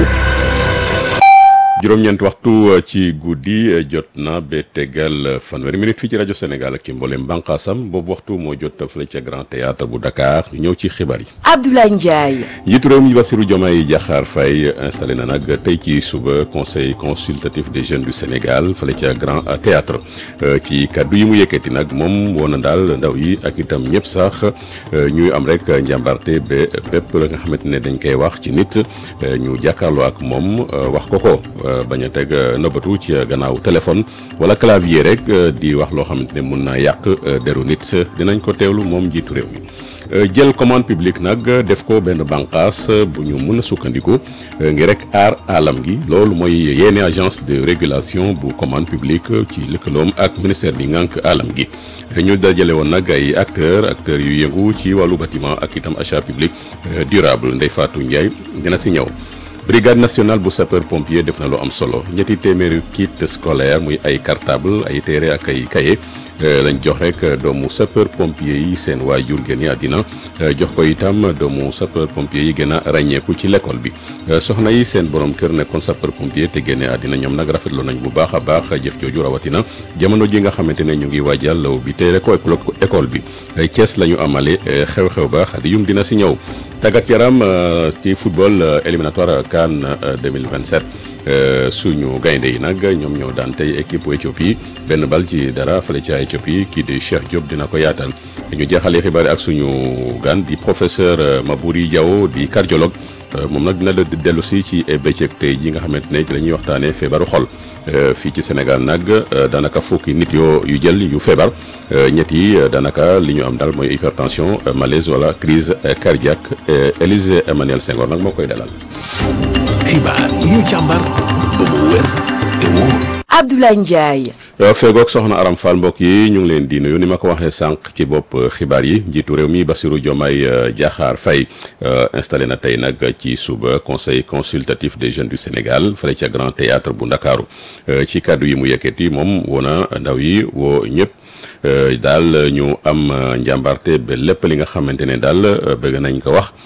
juróom-ñeent waxtu ci guddi jot na ba tegal fanweeri minute fii ci rajo Sénégal ak ci mboolem bànqaasam boobu waxtu moo jot fële ca Grand Théâtre bu Dakar ñu ñëw ci xibaar yi. Abdoulaye Ndiaye. njiitu réew mi Bassirou Diomaye Diakhar Faye installé na nag tey ci suba conseil consultatif des jeunes du Sénégal fële ca Grand Théâtre ci kaddu yi mu yëkkati nag moom woon na daal ndaw yi ak itam ñëpp sax ñuy am rek njàmbarte ba bépp la nga xamante ne dañ koy wax ci nit ñu jàkkaarloo ak moom wax ko ko. bañ a teg nëbbatu ci gannaaw téléphone wala clavier rek di wax loo xamante ne mun naa yàq deru nit dinañ ko teewlu moom njiitu réew mi jël commande publique nag def ko benn bànqaas bu ñu mën a sukkandiku ngi rek aar alam gi loolu mooy yenn agence de régulation bu commande publique ci lëkkaloom ak ministère bi ngànk alam gi ñu dajale woon nag ay acteurs acteurs yu yëngu ci wàllu bâtiment ak itam achat public durable Ndeye Fatou Ndiaye dina si ñëw brigade nationale bu sapeur pompier def na lu am solo ñetti téeméeri kit scolaire muy ay cartable ay téere ak ay cahier lañ jox rek doomu sapeur pompier yi seen waajur génn àddina jox ko itam doomu sapeur pompier yi gën a ràññeeku ci l'école bi soxna yi seen borom kër nekkoon sapeur pompier te génne àddina ñoom nag rafetlu nañ bu baax a baax jëf jooju rawatina jamono ji nga xamante ne ñu ngi waajal law bi te ko école bi Thiès la ñu amale xew-xew ba xadi yum dina si ñëw tàggat yaram ci football éliminatoire CAN 2027 suñu gaynde yi nag ñoom ñoo daan tey équipe Éthiopie benn bal ci dara fële ca Éthiopie kii di Cheikh Diop dina ko yaatal ñu jeexalee xibaar ak suñu gan di professeur Mabouri Diaw di cardiologue moom nag dina la dellu si ci bëccëg tey ji nga xamante ne ci la ñuy waxtaanee feebaru xol fii ci Sénégal nag daanaka fukki nit yoo yu jël yu feebar ñett yi daanaka li ñu am daal mooy hypertension malaise wala crise cardiaque Élise Emmanuel Senghor nag moo koy dalal. xibaar yi ñu càmbar ba mu wér te wóor. Abdoulaye Ndiaye. feegoog soxna Aram Fall mbokk yi ñu ngi leen di nuyu ni ma ko waxee sànq ci bopp xibaar yi njiitu réew mi Bassirou Diomaye Diakhar Faye installé na tey nag ci suba conseil consultatif des jeunes du Sénégal fële ca Grand Théâtre bu Ndakaaru ci kàddu yi mu yëkkati moom woona ndaw yi woo ñëpp daal ñu am njàmbarte ba lépp li nga xamante ne daal bëgg nañ ko wax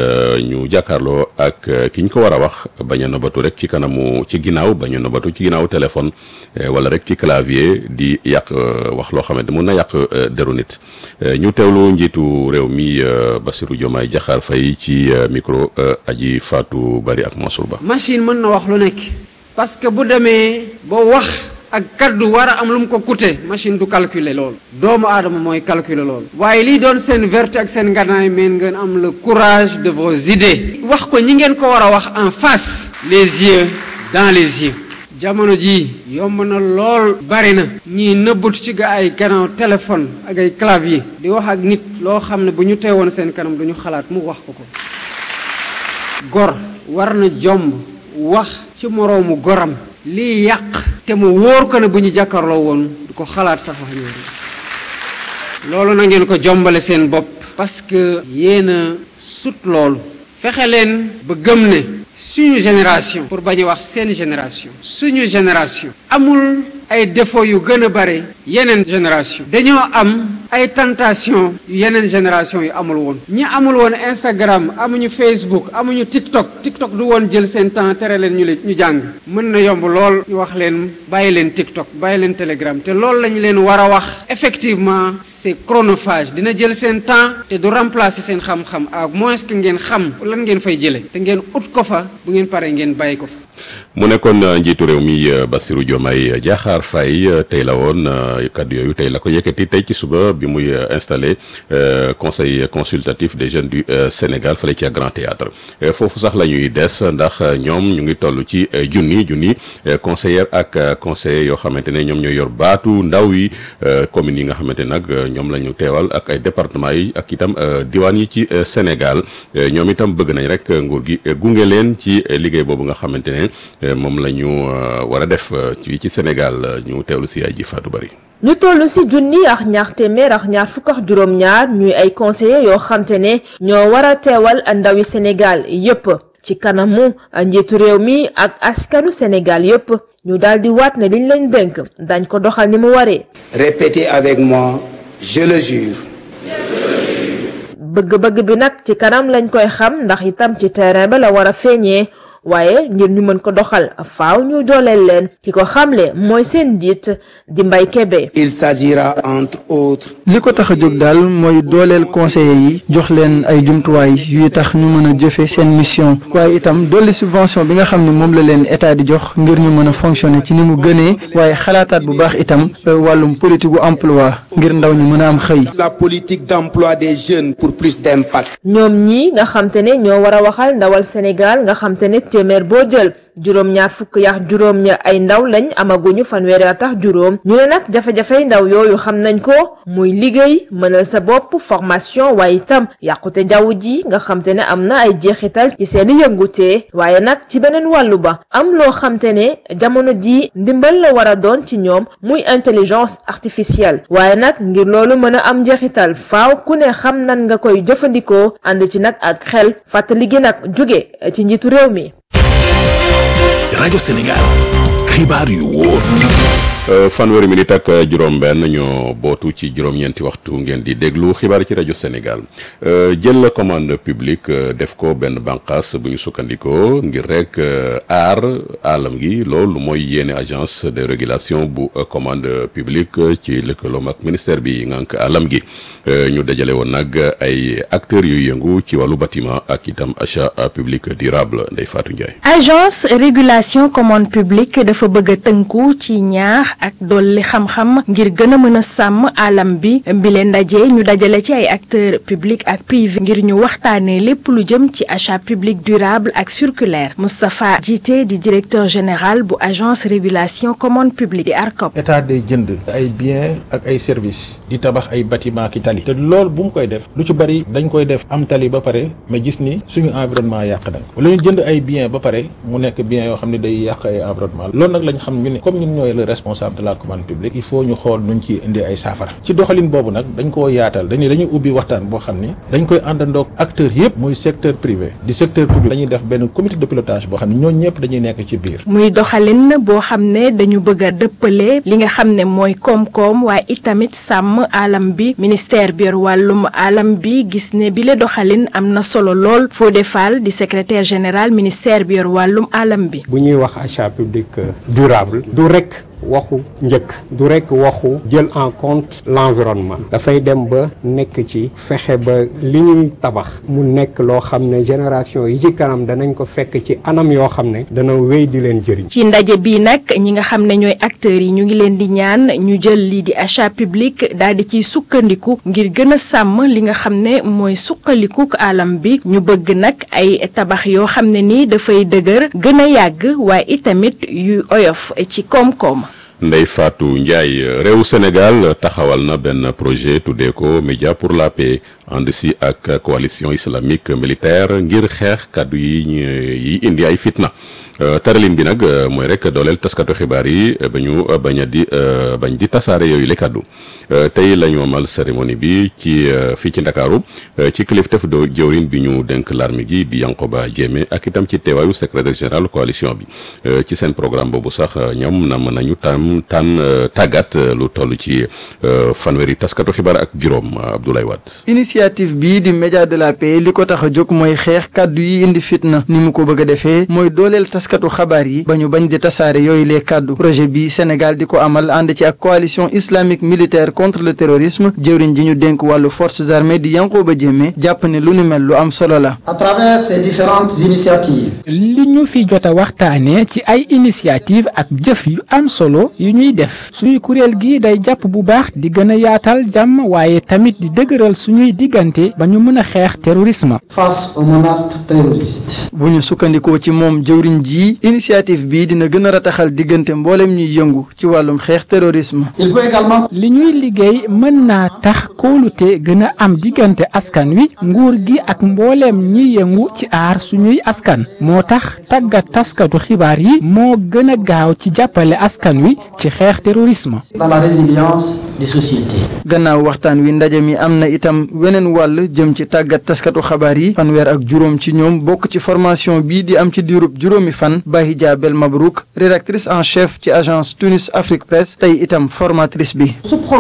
ñu jàkkaarloo ak ki ñu ko war a wax bañ a nobatu rek ci kanamu ci ginnaaw bañ a nobatu ci ginnaaw téléphone wala rek ci clavier di yàq wax loo xamante mun na yàq deru nit ñu teewlu njiitu réew mi Bassirou Diomaye Diakhar Faye ci micro aji Fatou Bari ak Mansour Ba. machine mën na wax lu nekk parce que bu demee ba wax. ak kaddu war a am lu mu ko coûté machine du calculer loolu doomu aadama mooy calculer loolu waaye lii doon seen vertu ak seen nganaay meen ngeen am le courage de vos idées wax ko ñi ngeen ko war a wax en face les yeux dans les yeux jamono ji yomb na lool bari na ñii nëbbatu ci ga ay gannaaw téléphone ak ay clavier di wax ak nit loo xam ne bu ñu teewoon seen kanam duñu xalaat mu wax ko ko gor war na jomb wax ci moroomu goram lii yàq te mu wóor ko ne bu ñu jàkkaarloo woon du ko xalaat sax wax ñëw loolu na ngeen ko jombale seen bopp parce que yéen a sut loolu fexe leen ba gëm ne suñu génération pour bañ a wax seen génération suñu génération amul ay défauts yu gën a bare yeneen génération dañoo am ay tentation yu yeneen génération yu amul woon ñi amul woon Instagram amuñu Facebook amuñu TikTok TikTok du woon jël seen temps tere leen ñu le ñu jàng mën na yomb lool ñu wax leen bàyyi leen TikTok bàyyi leen Telegram te loolu lañu leen war a wax effectivement c'est chronophage dina jël seen temps te du remplacer seen xam-xam à moins que ngeen xam lan ngeen fay jële te ngeen ut ko fa bu ngeen paree ngeen bàyyi ko fa mu nekkoon njiitu réew mi Bassirou Diomaye Diakhar Faye tey la woon kaddu yooyu tey la ko yëkkati tey ci suba bi muy installé conseil consultatif des jeunes du Sénégal fële ci Grand Théâtre foofu sax la ñuy des ndax ñoom ñu ngi toll ci junni junni conseillère ak conseillers yoo xamante ne ñoom ñooy yor baatu ndaw yi communes yi nga xamante nag ñoom la ñu teewal ak ay départements yi ak itam diwaan yi ci Sénégal ñoom itam bëgg nañ rek nguur gi gunge leen ci liggéey boobu nga xamante ne moom la ñu war a def ci ci Sénégal ñu teewlu si ay ji Fatou Bari ñu toll ci junni ak ñaar téeméer ak ñaar fukk ak juróom-ñaar ñuy ay conseillers yoo xamte ne ñoo war a teewal ndawi Sénégal yépp ci kanamu njiitu réew mi ak askanu Sénégal yépp ñu daal di waat ne liñ leen dénk dañ ko doxal ni mu waree. Répétez avec moi, je le jure. bëgg-bëgg bi nag ci kanam lañ koy xam ndax itam ci terrain ba la war a feeñee waaye ngir ñu mën ko doxal faaw ñu dooleel leen ki ko xamle mooy seen njiit di Mbay Kebe Il s'agira entre autres li ko tax a jóg daal mooy dooleel conseillers yi jox leen ay jumtuwaay yuy tax ñu mën a jëfe seen mission waaye itam dolli subvention bi nga xam ne moom la leen état di jox ngir ñu mën a fonctionner ci ni mu gënee waaye xalaataat bu baax itam wàllum politique gu emploi ngir ndaw ñi mën a am xëy. la politique d'emploi des jeunes pour plus d'impact. ñoom ñi nga xam te ne ñoo war a waxal ndawal Sénégal nga xam te ne téeméer boo jël juróom ñaar fukk yax juróom ña ay ndaw lañ amaguñu fanweeri at ak juróom ñu ne nag jafe-jafey ndaw yooyu xam nañ ko muy liggéey mënal sa bopp formation waaye itam yàqute jaww ji nga xam te ne am na ay jeexital ci seeni yëngutee waaye nag ci beneen wàllu ba am loo xam te ne jamono ji ndimbal la war a doon ci ñoom muy intelligence artificielle waaye nag ngir loolu mën a am njeexital faaw ku ne xam nan nga koy jëfandikoo ànd ci nag ak xel fàttali gi nag jóge ci njiitu réew mi rajo Sénégal xibaar yu wóor fanweeri minute ak juróom-benn ñoo bootu ci juróom-ñeenti waxtu ngeen di déglu xibaar ci rajo Sénégal jël la commande publique def ko benn bànqaas bu ñu sukkandikoo ngir rek aar alam gi loolu mooy yéene agence de régulation bu commande publique ci lëkkaloom ak ministère bi ngànk alam gi ñu dajale woon nag ay acteurs yuy yëngu ci wàllu bâtiment ak itam achat public durable Ndeye Fatou Ndiaye. agence régulation commande publique dafa bëgg a tënku ci ñaax. ak dolli xam-xam ngir gën a mën a sàmm alam bi bi leen ndaje ñu dajale ci ay acteurs publics ak privés ngir ñu waxtaanee lépp lu jëm ci achat public durable ak circulaire Moustapha Djité di directeur général bu agence régulation commande publique di ARCOP. état day jënd ay biens ak ay services di tabax ay bâtiment ki tali te loolu bu mu koy def lu ci bari dañ koy def am tali ba pare mais gis ni suñu environnement yàq nañ wala ñu jënd ay biens ba pare mu nekk biens yoo xam ne day yàq ay environnement loolu nag lañ xam ñu ne comme ñun ñooy le responsable de la commande publique il faut ñu xool nuñ ci indi ay saafara ci doxalin boobu nag dañ koo yaatal dañuy dañuy ubbi waxtaan boo xam ni dañ koy àndandoog acteurs yëpp muy secteur privé di secteur public dañuy def benn comité de pilotage boo xam ne ñooñu ñëpp dañuy nekk ci biir muy doxalin boo xam ne dañu bëgg a dëppale li nga xam ne mooy koom-koom waaye itamit sàmm alam bi ministère bi yor wàllum alam bi gis ne bile doxalin am na solo lool Fodé Fall di secrétaire général ministère bi yor wàllum alam bi bu ñuy wax achat public durable du rek waxu njëkk du rekk waxu jël en compte l'environnement dafay dem ba nekk ci fexe ba li ñuy tabax mu nekk loo xam ne génération yi ci kanam danañ ko fekk ci anam yoo xam ne dana wéy di leen jëriñ ci ndaje bi nag ñi nga xam ne ñooy acteurs yi ñu ngi leen di ñaan ñu jël lii di achat public daal di ciy sukkandiku ngir gën a sàmm li nga xam ne mooy suqalikuk alam bi ñu bëgg nag ay tabax yoo xam ne ni dafay dëgër gën a yàgg waaye itamit yu oyof ci koom-koom Ndeye Fatou Ndiaye réew Sénégal taxawal na benn projet tuddee ko média pour la paix ànd si ak coalition islamique militaire ngir xeex kàddu yi yi indi ay fitna taralin bi nag mooy rek dooleel taskatu xibaar yi ba ñu bañ a di bañ di tasaare yooyu le kàddu tey la ñu amal cérémonie bi ci fii ci Ndakaaru ci kilifteef do jëwrin bi ñu dénk l'armée gi di Yankoba Diémé ak itam ci teewaayu secrétaire général coalition bi ci seen programme boobu sax ñoom nam nañu tam tànn tàggat lu toll ci fanweeri taskatu xibaar ak juróom Abdoulaye Wade. initiative bii di média de la paix li ko tax a jóg mooy xeex kàddu yi indi fitna ni mu ko bëgg a defee mooy dooleel taskatu xabaar yi ba ñu bañ di tasaare yooyu les kàddu projet bi Sénégal di ko amal ànd ci ak coalition islamique militaire contre le terrorisme jëwriñ ji ñu dénk wàllu forces armées di Yankoba Diémé jàpp ne lu ni mel lu am solo la. à travers ces différentes initiatives. li ñu fi jot a waxtaanee ci ay initiative ak jëf yu am solo yu ñuy def suñu kuréel gi day jàpp bu baax di gën a yaatal jàmm waaye tamit di dëgëral suñuy diggante ba ñu mën a xeex terrorisme. face aux menaces terroristes. bu ñu sukkandikoo ci moom jëwriñ ji initiative bii dina gën a rataxal diggante mboolem ñuy yëngu ci wàllum xeex terrorisme. il peut également. li ñuy liggéey mën naa tax kóolute gën a am diggante askan wi nguur gi ak mbooleem ñi yëngu ci aar suñuy askan moo tax tàggat taskatu xibaar yi moo gën a gaaw ci jàppale askan wi ci xeex terrorisme. dans la résilience des sociétés. gannaaw waxtaan wi ndaje mi am na itam weneen wàll jëm ci tàggat taskatu xabaar yi fanweer ak juróom ci ñoom bokk ci formation bii di am ci diirub juróomi fan fan Bahija Bel Mabrouk rédactrice en chef ci agence Tunis Afrique Presse tey itam formatrice bi.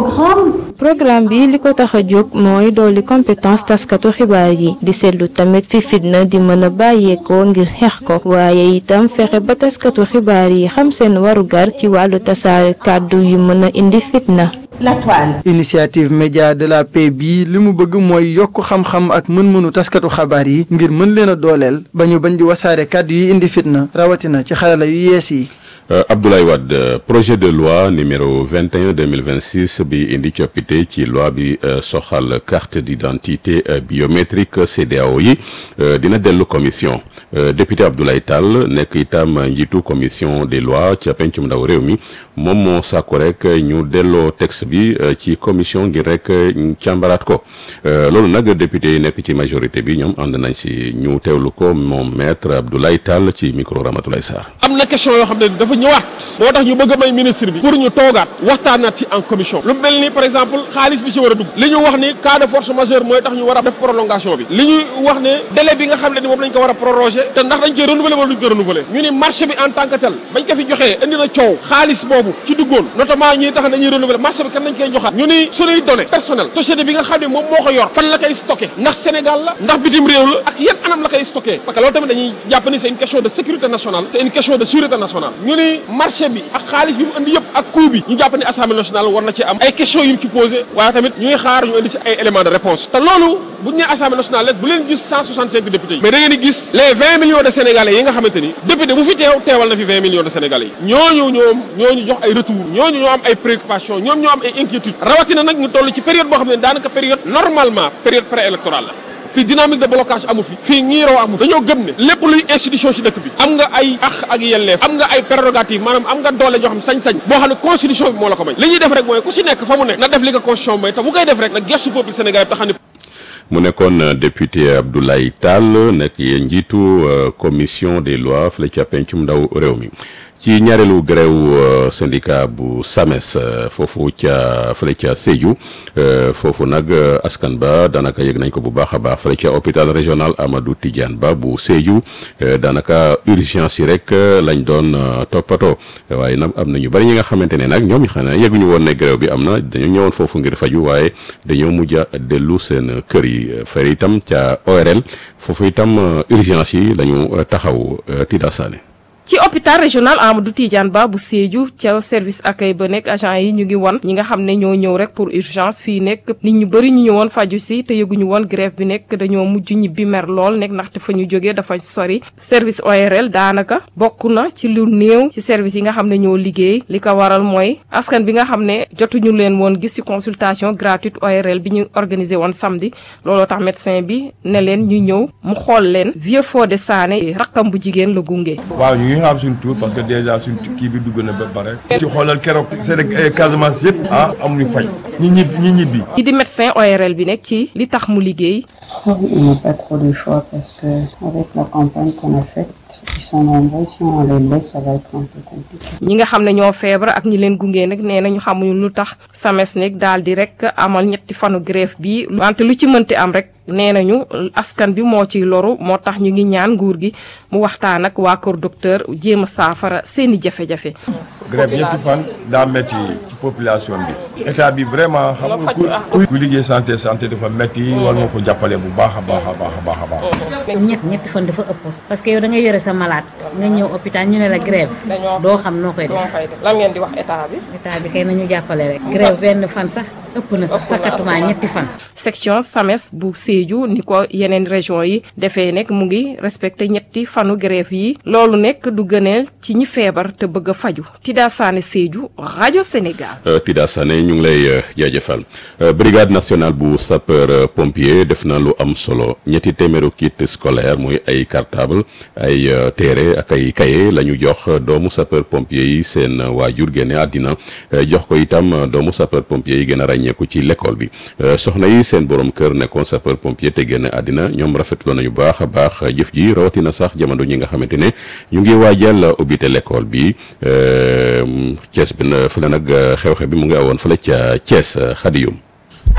programme bi li ko tax a jóg mooy dolli compétence taskatu xibaar yi di seetlu tamit fi fitna di mën a bàyyeekoo ngir xeex ko waaye itam fexe ba taskatu xibaar yi xam seen warugar ci wàllu tasaare kàddu yu mën a indi fitna. La toile. initiative média de la paix bii li mu bëgg mooy yokk xam-xam ak mën-mënu taskatu xabaar yi ngir mën leen a dooleel ba ñu bañ di wasaare kàddu yi indi fitna rawatina ci xarala yu yees yi. Uh, Abdoulaye Wade projet de loi numéro 21 2026 bi indi coppite ci loi bi uh, soxal carte d'identité uh, biométrique CEDEAO yi dina dellu commission député Abdoulaye Tall nekk itam njiitu commission des lois ca pencum ndaw réew mi moom moo sàkku rek ñu delloo texte bi ci commission ngir rek càmbaraat ko loolu nag député yi nekk ci majorité bi ñoom ànd nañ si ñu teewlu ko moom maître Abdoulaye Tall ci micro Ramatoulaye Sarr. am na question yoo xam ne dafa ñëwaat moo tax ñu bëgg a may ministre bi pour ñu toogaat waxtaanaat ci en commission lu mel ni par exemple xaalis bi ci war a dugg li ñu wax ni cas de force majeure mooy tax ñu war a def prolongation bi li ñuy wax ne délai bi nga xam ne ni moom lañ ko war a proroger te ndax dañ koy renouveler wala duñ ko renouveler ñu ni marché bi en tant que tel bañ ko fi joxee indi na coow xaalis boobu ci duggoon notamment ñi tax dañuy renouveler marché bi kan lañ koy joxaat ñu ni suñuy données personnelles société bi nga xam ne moom moo ko yor fan la koy stocké ndax Sénégal la ndax bitim réew la ak yan anam la koy stocké parce que loolu tamit dañuy jàpp ni c'est une question de sécurité nationale c'est une question de sûreté nationale ñu ni marché bi ak xaalis bi mu indi yëpp ak coût bi ñu jàpp ne assemblée nationale war na ci am ay questions yu mu ci posé waaye tamit ñuy xaar ñu indi ci ay éléments de réponse te loolu bu ñu nee assemblée nationale rek bu leen gis 165 députés yi mais da ngeen di gis les 20 millions de sénégalais yi nga xamante ni député bu fi teew teewal na fi 20 millions de sénégalais yi ñooñu ñoom ñooñu jox ay retour ñooñu ñoo am ay préoccupations ñoom ñoo am ay inquiétudes rawatina nag ñu toll ci période boo xam ne daanaka période normalement période préélectorale la fii dynamique de blocage amu fi fii ñiiroo amu fi dañoo gëm ne lépp luy institution ci dëkk bi am nga ay ax ak yelleef am nga ay prérogative maanaam am nga doole joo xam sañ-sañ boo xam ne constitution bi moo la ko may li ñuy def rek mooy ku si nekk fa mu nekk na def li ko constitution may te bu koy def rek nag gestu peuple sénégalais bi te xam ne mu nekkoon député Abdoulaye Tall nekk njiitu commission des lois fële ca pencum ndaw réew mi ci ñaareelu grève syndicat bu SAMES foofu ca fële ca Sédhiou foofu nag askan ba daanaka yëg nañ ko bu baax a baax fële ca hôpital régional Amadou Tidiane Ba bu Sédhiou daanaka urgence yi rek lañ doon toppatoo waaye nag am na ñu bari ñi nga xamante ne nag ñoom ñu xam ne yëguñu woon ne grève bi am na dañoo ñëwoon foofu ngir faju waaye dañoo mujj a dellu seen kër yi fere itam ca ORL foofu itam urgence yi lañu taxaw Tida Sané ci hôpital régional Amadou Tidiane Ba bu Sédhiou ca service accueil ba nekk agent yi ñu ngi won ñi nga xam ne ñoo ñëw rek pour urgence fii nekk nit ñu bëri ñu ñëwoon faju si te yëguñu woon grève bi nekk dañoo mujj ñibbi mer lool nekk ndaxte fa ñu jógee dafa sori service ORL daanaka bokk na ci lu néew ci service yi nga xam ne ñoo liggéey li ko waral mooy askan bi nga xam ne jotuñu leen woon gis ci consultation gratuite ORL bi ñu organisé woon samedi looloo tax médecin bi ne leen ñu ñëw mu xool leen Vieux Fodé Sané rakkam bu jigéen la gunge. ñu xam suñu tour parce que déjà suñu kii bi dugg na ba pare ci xoolal keroog seen Casamance yëpp ah amuñu fay ñi ñib ñi ñibbi yi di médecin ORL bi nekk ci li tax mu liggéey il n'y a pas trop de choix parce que avec la campagne qu'on a faite ils sont nombreux si on les laisse ça va être un peu compliqué ñi nga xam ne ñoo feebar ak ñi leen gunge nag nee nañu xamuñu lu tax SAMES nekk daal di rek amal ñetti fanu grève bi wante lu ci mënti am rek nee nañu askan bi moo ciy loru moo tax ñu ngi ñaan nguur gi mu waxtaan ak waa kër docteur jéem a saafara seeni jafe-jafe. grève ñetti fan daa metti ci population bi état bi vraiment xam nga ku ku liggéey santé santé dafa metti war nga ko jàppale bu baax a baax a baax a baax a baax. ñett ñetti fan dafa ëpp parce que yow da ngay yore sa malade nga ñëw hôpital ñu ne la grève doo xam noo koy def lan ngeen di wax état bi. état bi kay nañu jàppale rek grève benn fan sax ëpp na sax sakatuma ñetti fan. section SAMES bu Sédhiou ni ko yeneen région yi defee nekk mu ngi respecté ñetti fanu grève yi loolu nekk du gëneel ci ñi feebar te bëgg a faju Tida Sané Sédhiou rajo Sénégal. Tida Sané ñu ngi lay jaajëfal brigade nationale bu sapeur pompier def na lu am solo ñetti téeméeru kit scolaire muy ay cartable ay téere ak ay cahier la ñu jox doomu sapeur pompier yi seen waajur génne àddina jox ko itam doomu sapeur pompier yi gën a ràññeeku ci l'école bi soxna yi seen borom kër nekkoon sapeur pompier te génn àddina ñoom rafetlu nañu baax a baax jëf ji rawatina sax jamono ñi nga xamante ne ñu ngi waajal ubbite l'école bi Thiès bi fële nag xew-xew bi mu ngi awoon fële ca Thiès Xadiyum ay carte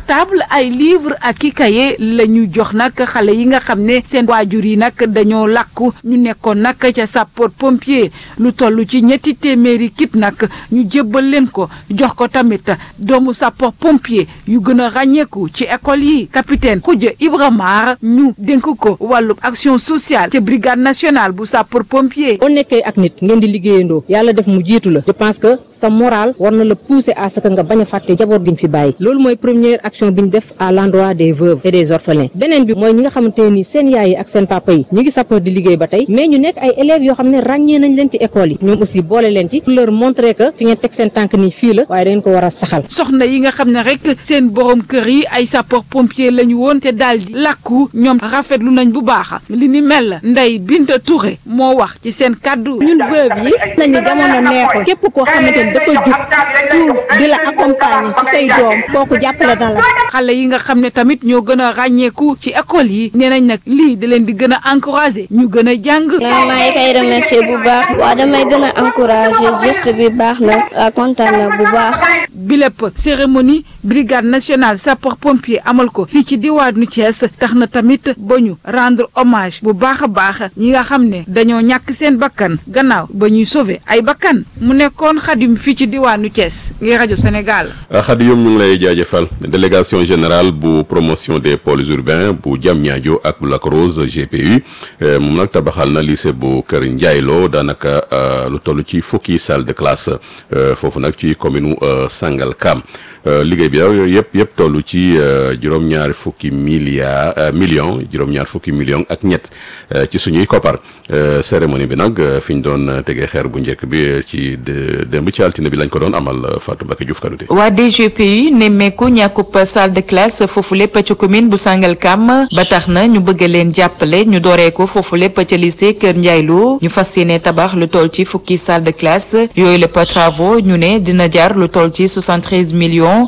portable ay livre ak i kaye la ñu jox nag xale yi nga xam ne seen waajur yi nag dañoo làkku ñu nekkoon nag ca sapeur pompier lu toll ci ñetti téeméeri kit nag ñu jébbal leen ko jox ko tamit doomu sapeur pompier yu gën a ràññeeku ci école yi capitaine Khoudia Ibrahima ñu dénk ko wàllu action sociale ci brigade nationale bu sapeur pompier. boo nekkee ak nit ngeen di liggéeyandoo yàlla def mu jiitu la je pense que sa moral war na la pousser à ce que nga bañ a fàtte jaboot gi ñu fi bàyyi loolu mooy première action bi ñu def à l'endroit des veuves et des orphelins beneen bi mooy ñi nga xamante ne nii seen yaay yi ak seen papa yi ñi ngi sapeur di liggéey ba tey mais ñu nekk ay élèves yoo xam ne ràññee nañ leen ci école yi ñoom aussi boole leen ci pour leur montrer que fi ngeen teg seen tànk nii fii la waaye da ngeen ko war a saxal. soxna yi nga xam ne rek seen borom kër yi ay sapeur pompier lañu woon te daal di làkku ñoom rafetlu nañ bu baax li ni mel Ndeye Binta Touré moo wax ci seen kàddu. ñun veuve yi nañu jamono neexul képp koo xamante ni dafa jug pour di la accompagner ci say doom kooku jàppale na la. xale yi nga xam ne tamit ñoo gën a ràññeeku ci école yi nee nañ nag lii da leen di gën a encourager ñu gën a jàng. maa ngi koy remercier bu baax waaw damay gën a encourager geste bi baax na waaw kontaan na bu baax. bi lépp cérémonie brigade nationale sapeur pompier amal ko fii ci diwaanu Thiès tax na tamit ba ñu rendre hommage bu baax a baax ñi nga xam ne dañoo ñàkk seen bakkan gannaaw ba ñuy sauver ay bakkan mu nekkoon xadim fii ci diwaanu Thiès ngir rajo Sénégal. Khady Youm ñu ngi lay jaajëfal délégation générale bu promotion des pôles urbains bu Diamniadio ak bu Lac Rose GPU moom nag tabaxal na lycée bu Kër Ndiaylo daanaka lu toll ci fukki salle de classe foofu nag ci commune Sangalkam liggéey bi yooyu yëpp yëpp toll ci juróom-ñaari fukki milliards millions juróom-ñaar fukki millions ak ñett ci suñuy koppar cérémonie bi nag fi ñu doon tegee xeer bu njëkk bi ci démb ci altine bi lañ ko doon amal Fatou Mbacké Diouf Kanouté waa DGPU nemmeeku ñàkkub salle de classe foofu lépp ca commune bu Sangalkam ba tax na ñu bëgg leen jàppale ñu dooree ko foofu lépp ca lycée Kër Ndiaylo ñu fas yéene tabax lu toll ci fukki salle de classe yooyu lépp travaux ñu ne dina jar lu toll ci 73 millions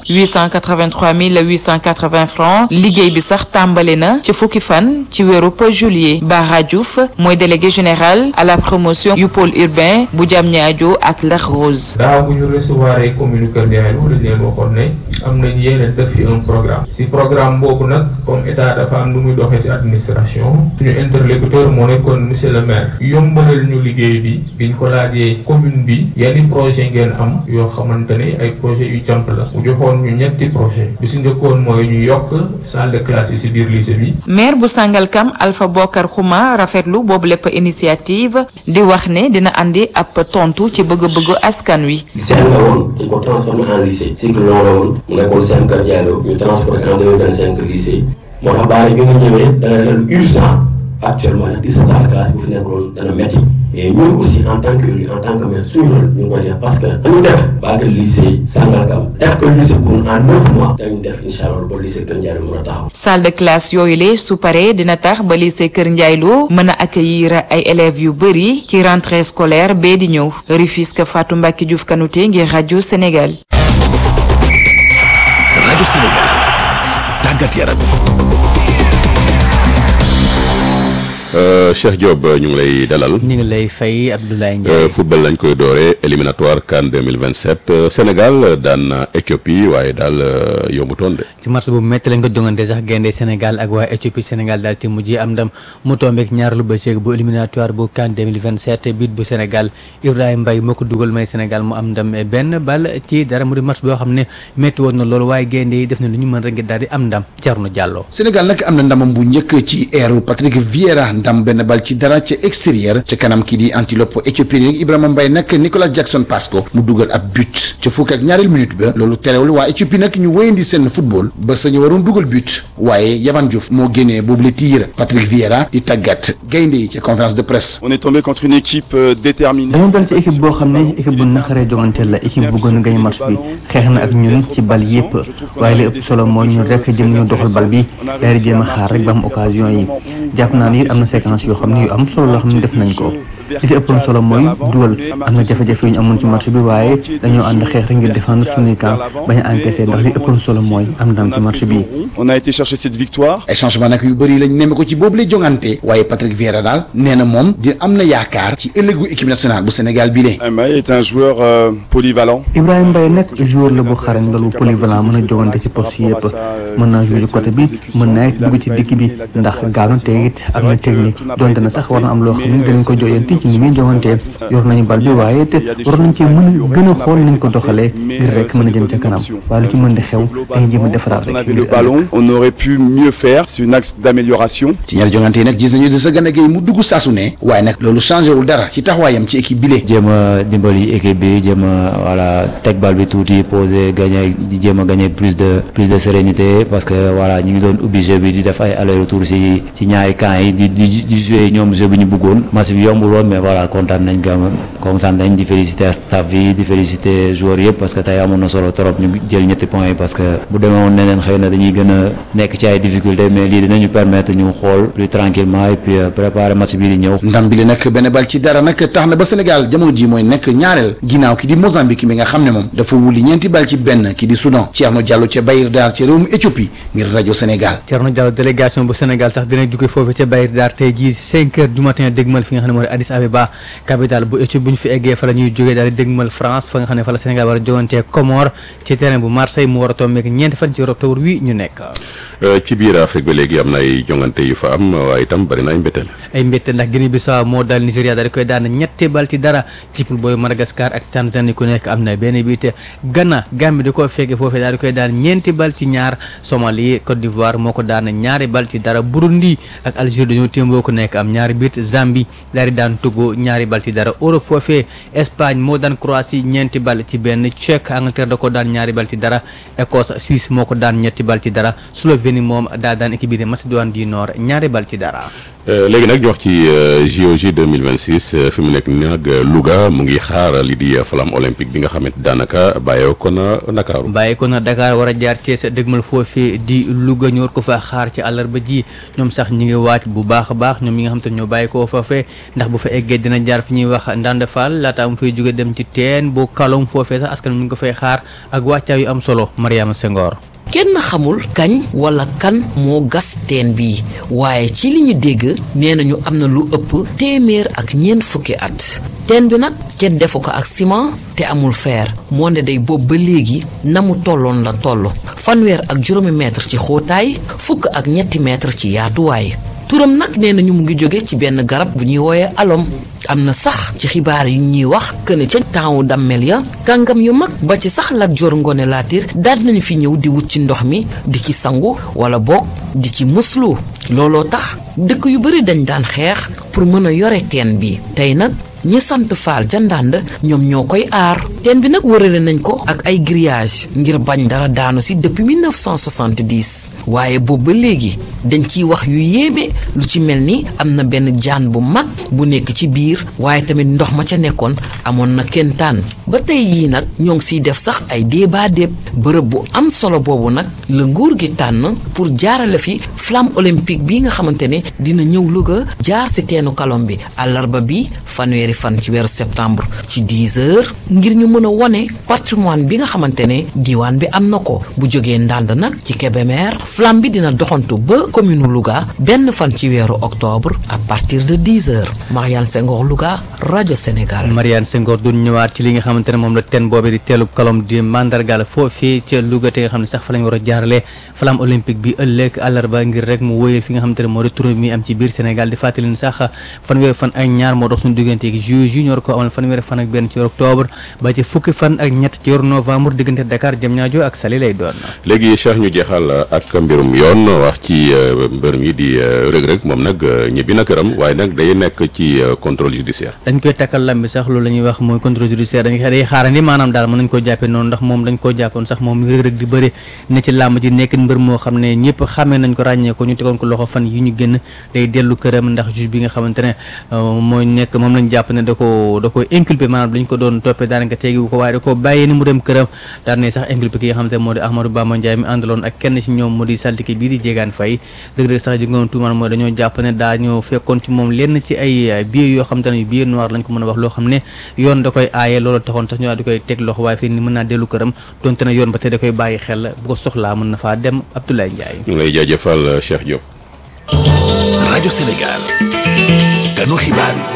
883 mille 880 francs liggéey bi sax tàmbali na ci fukki fan ci weeru juillet Bara Diouf mooy délégué général à la promotion yu pôle urbain bu Diamniadio ak Lac Rose. daaw bu ñu recevoir ay commune Kër Ndiaylo dañ leen waxoon ne am nañ yéene def fi un programme si programme boobu nag comme état dafa am lu muy doxee si administration suñu interlocuteur moo nekkoon monsieur le maire yombalal ñu liggéey bi biñ ko laajee commune bi yenn projet ngeen am yoo xamante ne ay projet yu jàmp la mu joxoon ñu ñetti projet bi si njëkkoon mooy ñu yokk salle de classe yi si biir lycée bi. maire bu Sangalkam Alpha Bokar Xuma rafetlu boobu lépp initiative di wax ne dina andi ab tontu ci bëgg-bëggu askan wi. CM la woon dañ ko transformé en lycée cycle long la woon mu nekkoon CM Kër Diallo ñu transformé en 2025 lycée moo tax baari bi nga ñëwee da nga ne lu urgent actuellement nag di sa salle de classe bu fi nekkoon dana métti mais ñun aussi en tant que élu en tant que maire suñu rôle ñu ngi koy def parce que dañu def baagal lycée Sangalkam def ko lycée pour en neuf mois dañu def incha allah ba lycée Kër Ndiaylo mën a taxaw. salle de classe yooyu le su paree dina tax ba lycée Kër Ndiaylo mën a accueillir ay élèves yu bëri ci rentrée scolaire bee di ñëw Rufisque Fatou Mbacké Diouf Kanouté ngir rajo Sénégal. rajo Sénégal tàggat yaram. Cheikh Diop ñu ngi lay dalal. ñu ngi lay fay Abdoulaye Ndiaye. football lañ koy dooree éliminatoire CAN 2027 Sénégal daan na Éthiopie waaye daal yombutoon de. ci match bu métti lañ ko jongante sax gaynde Sénégal ak waa Éthiopie Sénégal daal ci mujj am ndam mu tombeek ñaar lu bëccëg bu éliminatoire bu CAN 2027 bit bu Sénégal Ibrahima Mbaye moo ko dugal may Sénégal mu am ndam benn bal ci dara mu di match boo xam ne métti woon na loolu waaye gaynde yi def na lu ñu mën rek ngir daal di am ndam Thierno Diallo. Sénégal nag am na ndamam bu njëkk ci eeru Patrick Vieira ndam benn bal ci dara ca extérieur ca kanam kii di antilope éthiopien yi Ibrahima Mbaye nag Nicolas Jackson passe ko mu dugal ab but ca fukk ak ñaareel minute ba loolu terewul waa Éthiopie nag ñu wéyandi seen football ba sañu waroon dugal but waaye Yavan Diouf moo génnee boobu la tiir Patrick Vieira di tàggat gaynde yi ca conférence de presse. on est tombé contre une équipe déterminée. dañoo dal ci équipe boo xam ne équipe bu naqaree jonganteel la équipe bu gën a gañ match bi xeex na ak ñun ci bal yépp waaye li ëpp solo mooy ñun rek jëm ñu doxal bal bi daal di jéem a xaar rek ba am occasion yi jàpp naa ni am na séquence yoo xam ne yu am solo loo xam ne def nañ ko li ci ëppoon solo mooy dugal am na jafe-jafe yu ñu amoon ci match bi waaye dañoo ànd xeex rek ngir défendre suñuy camp bañ a encaissé ndax li ëppoon solo mooy am ndam ci match bi. On a été chercher cette victoire. ay changement nag yu bëri lañ nemme ko ci boobu lay jongante waaye Patrick Vieira daal nee na moom di am na yaakaar ci ëllëgu équipe nationale bu Sénégal bi le Mbaye est un joueur euh, polyvalent. Ibrahima Mbaye nag joueur la bu xarañ loolu polyvalent mën a jogante ci poste yëpp mën naa jouer ci côté bi mën naa it dugg ci digg bi ndax gaaw na te it am na technique donte na sax war na am loo xam ne dinañ ko joyanti ci ni muy jogantee yor nañu bal bi waaye it war nañ ci mën a gën a xool niñ ko doxalee ngir rek mën a jëm ca kanam waaye lu ci mën di xew dañuy jéem a defaraat On rek avait le ballon, on aurait pu mieux faire. C'est un axe d'amélioration. ci ñaari jongante yi nag gis nañu de sa gën a géey mu dugg saasu ne waaye nag loolu changé wul dara ci taxawaayam ci équipe bi le jéem a dimbali équipe bi jéem a voilà teg bal bi tuuti poser gagner di jéem a gagner plus de plus de sérénité parce que voilà ñu ngi doon ubbi jeu bi di def ay aller retour ci ci ñaari camps yi di di di jouer ñoom jeu bi ñu bëggoon match bi yombul woon mais voilà kontaan nañ quand même kontaan nañ di féliciter staff bi di féliciter joueurs yëpp parce que tey amoon na solo trop ñu jël ñetti points yi parce que bu demee woon neneen xëy na dañuy gën a nekk ci ay difficultés mais lii dinañu permettre ñu xool plus tranquillement et puis euh, préparer match bii di ñëw. ndam bi le nag benn bal ci dara nag tax na ba Sénégal jamono ji mooy nekk ñaareel ginnaaw ki di Mozambique mi nga xam ne moom dafa wuli ñeenti bal ci benn ki di Soudan Thierno Diallo ca Bayir Dar ca réewum Éthiopie ngir rajo Sénégal Thierno Diallo délégation bu Sénégal sax dina jóge foofu ca Bayir Dar tey jii 5 heures du matin dégmal fi nga xam ne moo di Addis Abeba capitale bu Éthiopie bu ñu fi eggee fa la ñuy jógee daal di dégmal France fa nga xam ne fa la Sénégal war a jogantee Comores ci terrain bu Marseille mu war a tombeek ñeenti fan ci octobre wi ñu nekk ci biir Afrique ba léegi am na ay jongante yu fa am waaye itam bari na ay mbetteel ay mbette ndax Guinée Bissau moo daal Nigéria daal di koy daan ñetti bal ci dara ci poule booy Madagascar ak Tanzanie ku nekk am na benn bi te Ghana Gambie di ko fekke foofee daal di koy daan ñeenti bal ci ñaar Somalie Côte d'Ivoire moo ko daan ñaari bal ci dara Burundi ak Algérie dañoo témboo ku nekk am ñaari bit Zambie daal di daan Togo ñaari bal ci dara Europe foofee Espagne moo daan Croatie ñeenti bal ci benn Tchèque Angleterre da ko daan ñaari bal ci dara Écosse Suisse moo ko daan ñetti bal ci dara Slovénie moom daa daan équipe bi de Macédoine du Nord ñaari bal ci dara léegi nag ñu wax ci JOJ 2026 fi mu nekk nii nag Louga mu ngi xaar li di flamme olympique bi nga xamante daanaka bàyyee ko na Ndakaaru bàyyi ko na Dakar war a jaar Thiès dëgmal foofee di Louga ñu war ko fa xaar ci àllarba ji ñoom sax ñu ngi waaj bu baax a baax ñoom ñi nga xam te ñoo bàyyi koo foofee ndax bu fa eggee dina jaar fi ñuy wax Ndande Fall laata mu fay jóge dem ci teen bu kalom foofee sax askan ñu ngi ko fay xaar ak wàccaa yu am solo Mariama Senghor kenn xamul kañ wala kan moo gas teen bi waaye ci li ñu dégg nee nañu am na lu ëpp téeméer ak ñeent fukki at teen bi nag kenn defu ko ak ciment te amul fer moo ne day boobu ba léegi na mu tolloon la toll fanweer ak juróomi mètre ci xóotaay fukk ak ñetti mètre ci yaatuwaay turam nag nee nañu mu ngi jóge ci benn garab bu ñuy wooyee alom am na sax ci xibaar yu ñuy wax këne ca taawu dammel ya kàngam yu mag ba ci sax Lat Joor Ngoone Laatiir daal nañu fi ñëw di wut ci ndox mi di ci sangu wala boog di ci muslu looloo tax dëkk yu bari dañ daan xeex pour mën a yore teen bi tey nag ñi sant faal ca ndànd ñoom ñoo koy aar teen bi nag wërale nañ ko ak ay grillage ngir bañ dara daanu si depuis 1970 waaye boobu ba léegi dañ ciy wax yu yéeme lu ci mel ni am na benn jaan bu mag bu nekk ci biir waaye tamit ndox ma ca nekkoon amoon na kentaan ba tey yii nag ñoo ngi siy def sax ay débat déeb bërëb bu am solo boobu nag la nguur gi tànn pour jaarale fi flamme olympique bi nga xamante ne dina ñëw Louga jaar si teenu kalom bi àllarba bi fanweeri fan ci weeru septembre ci 10 heures ngir ñu mën a wone patrimoine bi nga xamante ne diwaan bi am na ko bu jógee ndànd nag ci Kébémer flamme bi dina doxantu ba commune Louga benn fan ci weeru octobre à partir de 10 heures Mariane Senghor Louga rajo Sénégal. Mariane Senghor du ñëwaat ci li nga xamante ne moom la teen boobu di teelu kalom di mandargal foofii ca Louga te nga xam ne sax fa lañ war a jaarale flamme olympique bi ëllëg àllarba ngir rek mu wóyal fi nga xamante ne moo di tournée mi am ci biir Sénégal di fàttali ni sax fanweeri fan ak ñaar moo dox suñu diggante ak juillet yi ñor ko amal fanweeri fan ak benn ci octobre ba ci fukki fan ak ñett ci yor novembre diggante Dakar Diamniadio ak Saly lay doon. léegi Cheikh ñu jeexal ak mbirum yoon wax ci mbër mi di Reug Reug moom nag ñibbi na këram waaye nag day nekk ci contrôle judiciaire. dañ koy takkal lam bi sax loolu la ñuy wax mooy contrôle judiciaire dañ day xaarandi maanaam daal mën nañ koo jàppee noonu ndax moom dañ koo jàppoon sax moom Reug Reug di bëri ne ci làmb ji nekk mbër moo xam ne ñëpp xamee nañ ko ràññee ko ñu tegoon ko loxo fan yi ñu génn day dellu këram ndax juge bi nga xamante ne mooy nekk moom lañ jàpp ne da ko da ko inculpé maanaam dañ ko doon toppee daanaka tegiwu ko waaye da ko bàyyee ni mu dem këram daan ne sax inculpé ki nga xamante ne moo di Ahmadou Bamba Ndiaye mi àndaloon ak kenn ci ñoom mu di di saltike bii di Diegane Faye dëgg-dëgg sax ji ngoon tuumaan mooy dañoo jàpp ne daa ñoo fekkoon ci moom lenn ci ay billets yoo xam te ne yu billet noir lañ ko mën a wax loo xam ne yoon da koy aaye loolu taxoon sax ñu daal di koy teg loxo waaye fii ni mën naa dellu këram donte ne yoon ba te da koy bàyyi xel bu ko soxlaa mën na faa dem Abdoulaye Ndiaye. ñu lay jaajëfal Cheikh Diop. rajo Sénégal ganu xibaar yi.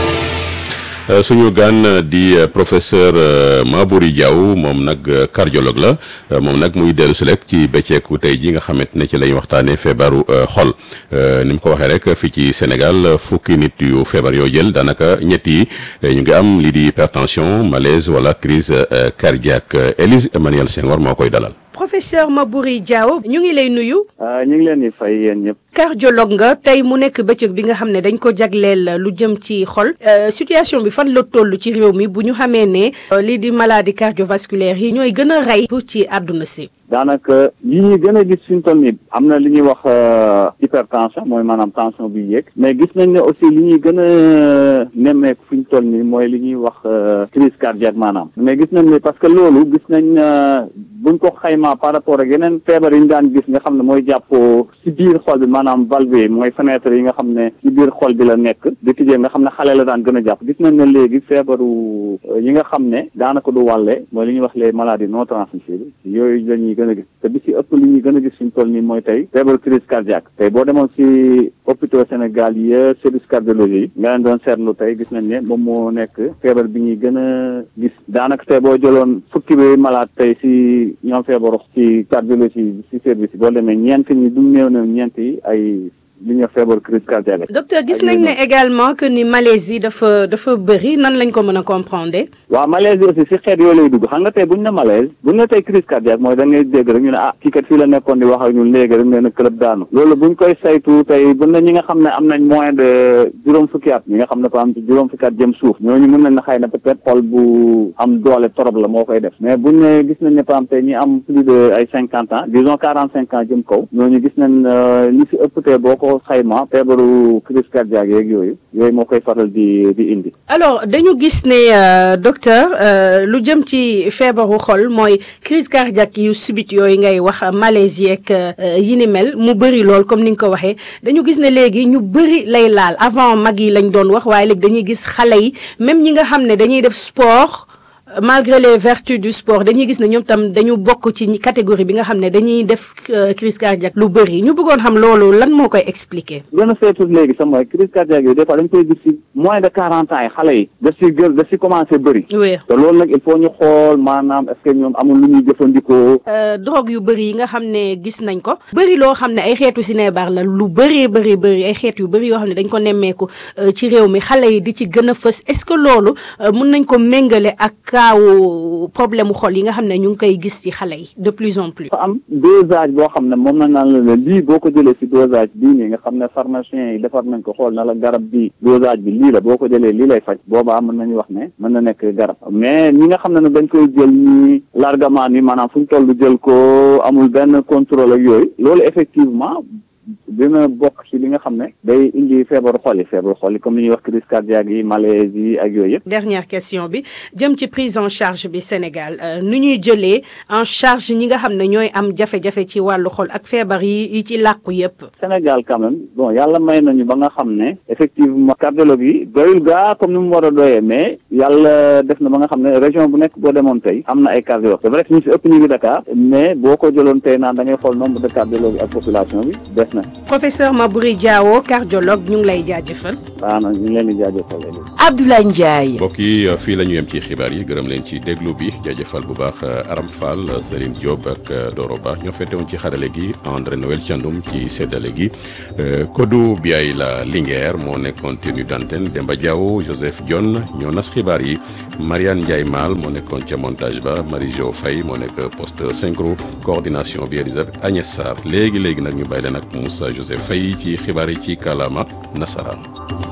suñu gan di professeur Maboury Diaw moom nag cardiologue la moom nag muy dellu si rek ci bëcceeku tey ji nga xamante ne ci lañ waxtaanee feebaru xol ni mu ko waxee rek fii ci Sénégal fukki nit yu feebar yoo jël daanaka ñett yi ñu ngi am lii di hypertension malaise wala crise cardiaque Élise Emmanuel Senghor moo koy dalal. professeur Maboury Diaw ñu ngi lay nuyu. ñu ngi leen di fay yéen ñëpp. cardiologue nga tey mu nekk bëccëg bi nga xam ne dañ ko jagleel lu jëm ci xol situation bi fan la toll ci réew mi bu ñu xamee ne lii di maladie cardiovasculaire yi ñooy gën a rey ci àdduna si. daanaka yi ñuy gën a gis fi ñu toll nii am na li ñuy wax hypertension mooy maanaam tension bi yéeg mais gis nañ ne aussi li ñuy gën a nemmeeku fi ñu toll nii mooy li ñuy wax crise cardiaque maanaam mais gis nañ ne parce que loolu gis nañ buñ ko xaymaa par rapport ak yeneen feebar yi ñu daan gis nga xam ne mooy jàpp si biir xol bi maanaam valve yi mooy fenêtre yi nga xam ne si biir xol bi la nekk di tijjee nga xam ne xale la daan gën a jàpp gis nañ ne léegi feebaru yi nga xam ne daanaka du wàlle mooy li ñuy wax les maladies non transmissibles yooyu la ñuy gën a gis te bi si ëpp li ñuy gën a gis suñ toll nii mooy tey feebaru crise cardiaque tey boo demoon si hôpitaux Sénégal yi service cardiologie yi nga leen doon seetlu tey gis nañ ne moom moo nekk feebar bi ñuy gën a gis daanaka tey boo jëloon fukki bi malade tey si ñoom feebaru ci cardiologie si service yi boo demee ñeent ñi du néew néew ñeent yi ay li ñuy wax feebaru crise cardiaque docteur gis nañ ne également que ni malaise yi dafa dafa bëri nan lañ ko mën a comprendre. waaw malaise yi aussi si xeet yooyu lay dugg xam nga tey buñ ne malaise buñ ne tey crise cardiaque mooy da ngay dégg rek ñu ne ah kii kat fii la nekkoon di wax ak ñun léegi rek nee na club daanu loolu buñ koy saytu tey buñ ne ñi nga xam ne am nañ moins de juróom fukki at ñi nga xam ne ko am ci juróom fukki at jëm suuf ñooñu mën nañ na xëy na peut-être xol bu am doole torop la moo koy def mais buñ ne gis nañ ne par exemple tey ñi am plus de ay cinquante ans disons quarante cinq ans jëm kaw ñooñu gis nañ li si ëpp tey boo ko xayma feebaru crise cardiaque yeeg yooyu yooyu moo koy faral di di indi alors dañu gis ne docteur lu jëm ci feebaru xol mooy crise cardiaque yu subit yooyu ngay wax malaise yeeg yi ni mel mu bëri lool comme ni nga ko waxee dañu gis ne léegi ñu bëri lay laal avant mag yi lañ doon wax waaye léegi dañuy gis xale yi même ñi nga xam ne dañuy def sport malgré les vertus du sport dañuy gis ne ñoom tam dañu bokk ci catégorie bi nga xam ne dañuy def crise cardiaque lu bëri ñu bëggoon xam loolu lan moo koy expliquer. gën a seetu léegi sax mooy crise cardiaque yooyu des fois dañ koy gis si moins de quarante ans yi xale yi daf si gën daf si commencé bëri. oui te loolu nag il faut ñu xool maanaam est-ce que ñoom amul lu ñuy jëfandikoo. drogue yu bëri yi nga xam ne gis nañ ko. bëri loo xam ne ay xeetu sinébar la lu bëree bëri bëri ay xeet yu bëri yoo xam ne dañ ko nemmeeku ci réew mi xale yi di ci gën a fës est-ce que loolu mun nañ ko méngale ak kaawu problème mu xol yi nga xam ne ñu ngi koy gis ci xale yi de plus en plus. am dosage boo xam ne moom na naan la lii boo ko jëlee si dosage bii nii nga xam ne pharmacien yi defar nañ ko xool na la garab bi dosage bi lii la boo ko jëlee lii lay faj boobaa mën nañu wax ne mën na nekk garab mais ñi nga xam ne nag dañ koy jël ñi largement ni maanaam fu ñu toll jël ko amul benn contrôle ak yooyu loolu effectivement dina bokk ci li nga xam ne day indi feebaru xol yi feebaru xol yi comme li ñuy wax crise cardiaque yi malaise yi ak yooyu yëpp. dernière question bi jëm ci prise en charge bi Sénégal nu ñuy jëlee en charge ñi nga xam ne ñooy am jafe-jafe ci wàllu xol ak feebar yi yi ci làqu yëpp. Sénégal quand même bon yàlla may nañu ba nga xam ne effectivement cardiologue yi doyul gaa comme ni mu war a doyee mais yàlla def na ba nga xam ne région bu nekk boo demoon tey am na ay cardiologue c'est vrai que ñu si ëpp ñu ngi Dakar mais boo ko jëloon tey naan da ngay xool nombre de cardiologue ak population bi des na. professeur Maboury Diawo cardiologue ñu ngi lay jaajëfal. waaw ñu ngi leen di jaajëfal. Abdoulaye Ndiaye. mbokk yi fii la ñu yem ci xibaar yi gërëm leen ci déglu bi jaajëfal bu baax Aram Fall Serigne Diop ak Doro Ba ñoo fettewoon ci xarale gi André Noël Thiandoum ci seddale gi Kodou Biaye la Linguère moo nekkoon tenue d'antenne Demba Diaw Joseph Dione ñoo nas xibaar yi Mariane Ndiaye Mal moo nekkoon ca montage ba Marie Jo Faye moo nekk poste synchro coordination bi Elisabeth Agnès Sarr léegi léegi nag ñu bàyyi leen ak Moussa Joseph Faye ci xibaar yi ci kàllaama nasaraan